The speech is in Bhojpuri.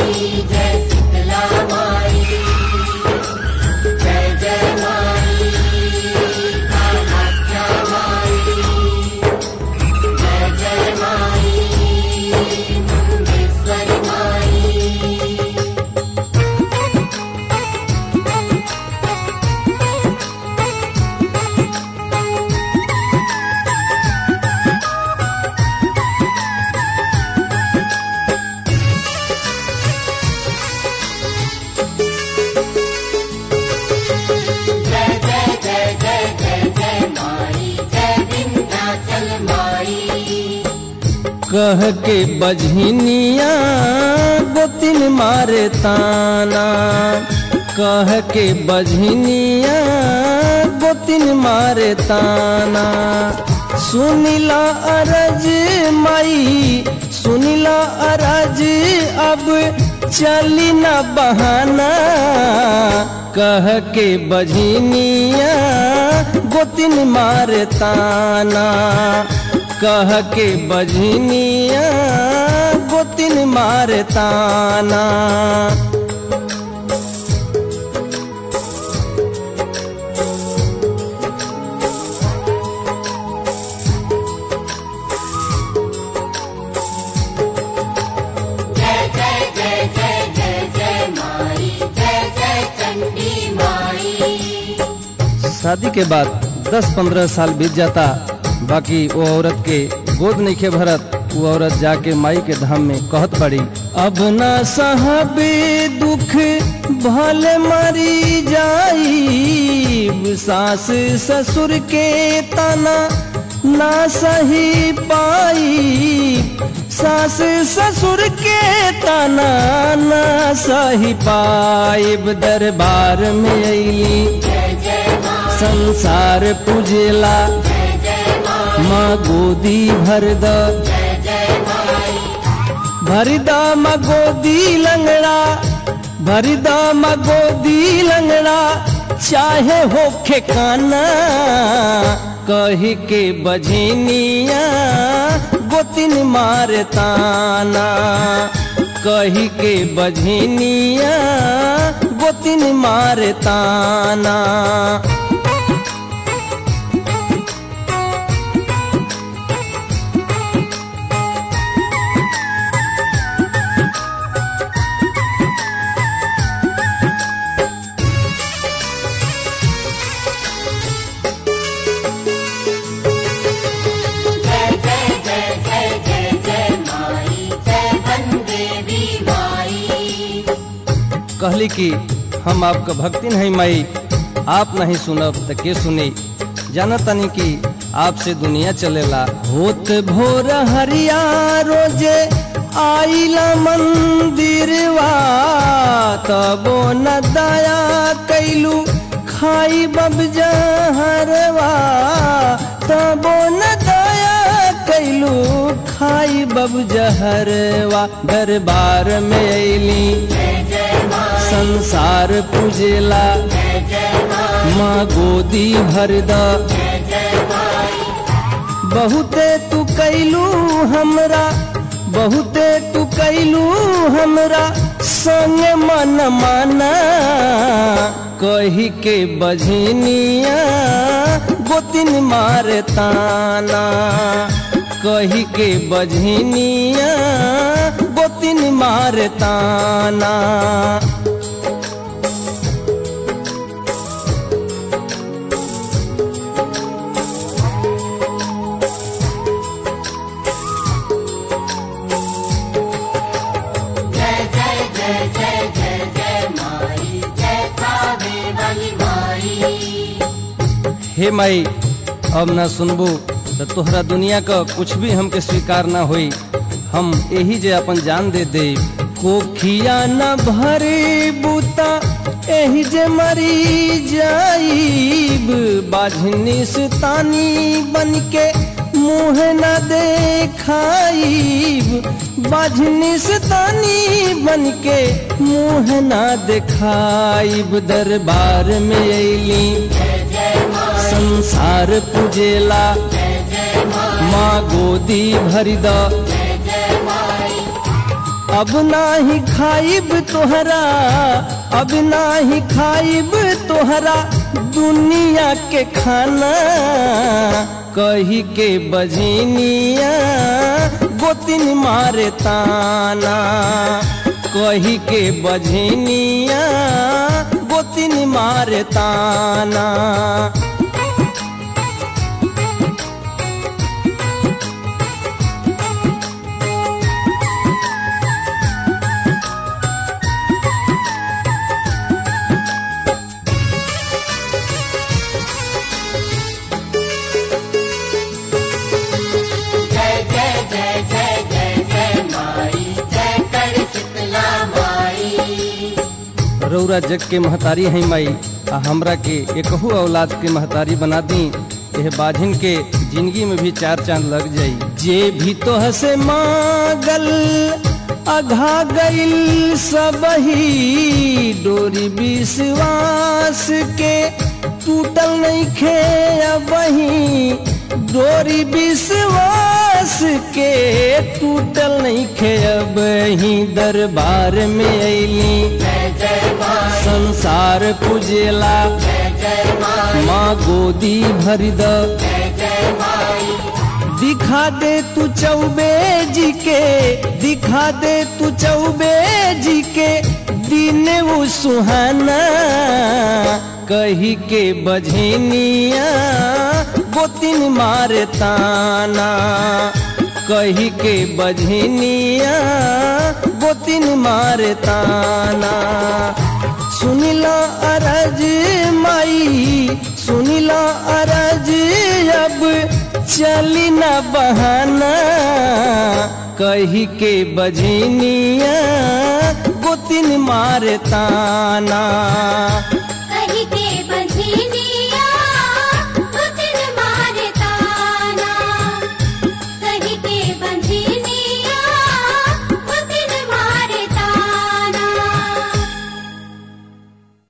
माई जय शीतला माई जय जय माई कामाख्या माई जय जय माई मुंडेश्वरी माई जय जय जय जय जय जय माई जय विंध्याचल माई कह के बझनिया गोतिन मारे ताना कह के बझनिया गोतिन मारे ताना सुनिला अरज माई सुनिला अरज अब चली न बहाना कह के बझनिया गोतिन मारे ताना कह के बझनिया गोतिन मारे ताना जय जय जय जय जय जय माई जय जय चंडी माई शादी के बाद 10-15 साल बीत जाता बाकी वो औरत के गोद नहीं के भरत वो औरत जाके माई के धाम में कहत पड़ी अब ना साहबे दुख भले मरी जाई सास ससुर के ताना ना सही पाई सास ससुर के ताना ना सही पाइब दरबार में अली जय जय माई संसार पूजेला जय जय माई माँ गोदी भर द जय जय माई भरदा माँ गोदी लंगड़ा भरदा माँ गोदी लंगड़ा चाहे होखे काना कही के बझनिया गोतिन मारे ताना कही के बझनिया गोतिन मारे ताना जय जय जय जय जय जय माई जय वनदेवी माई कहली कि हम आपका भक्ति नहीं माई आप नहीं सुनब त के सुनी जाना तनी कि आपसे दुनिया चलेला होत भोर हरिया रोजे आइला मंदिरवा तबो न दया कैलू खाई बब जहरवा तबो न दया कैलू खाई बब जहरवा दरबार में अली जय जय माई संसार पूजेला जय जय माई माँ गोदी भर द जय जय माई बहुते तू कैलू हमरा बहुते तू कैलू हमरा संग मन माना कही के बझनिया गोतिन मारे ताना कही के बझनिया गोतिन मारे ताना जय जय जय जय जय जय माई जय कावे वाली माई हे माई अब ना सुनबू तो तोहरा दुनिया का कुछ भी हमके स्वीकार ना होई हम यही जे अपन जान दे दे कोखिया न भरे बूता एही जे मरी जाईब बाझनी तानी बन के मुँह न देखाईब बाझनी तानी बन के मुँह न देखाईब दरबार में अली जय जय माई संसार पूजेला जय जय माई माँ गोदी भरी द जय जय माई अब नाही खाइब तोहरा अब नाही खाइब तोहरा दुनिया के खाना कही के बजनिया गोतिन मारे ताना कही के बजनिया गोतिन मारे ताना जय जय जय जय जय जय माई जय कर शीतला माई रौरा जग के महतारी है माई आ हमरा के एकहू औलाद के महतारी बना दी यह बाझिन के जिंदगी में भी चार चांद लग जाई जे भी तो हसे मागल अघा गईल सबही डोरी विश्वास के टूटल नहीं खे अबही डोरी विश्वास के टूटल नहीं खे अबही दरबार में अली जय जय माई संसार पूजेला जय जय माई माँ गोदी भर द जय जय माई दिखा दे तू चौबे जी के दिखा दे तू चौबे जी के दिन वो सुहाना कही के बझनिया गोतिन मारे ताना कही के बझनिया गोतिन मारे ताना सुनिला अरज माई सुनिला अरज अब चली न बहाना कही के बजनिया गोतिन मारे ताना कही के बंधनिया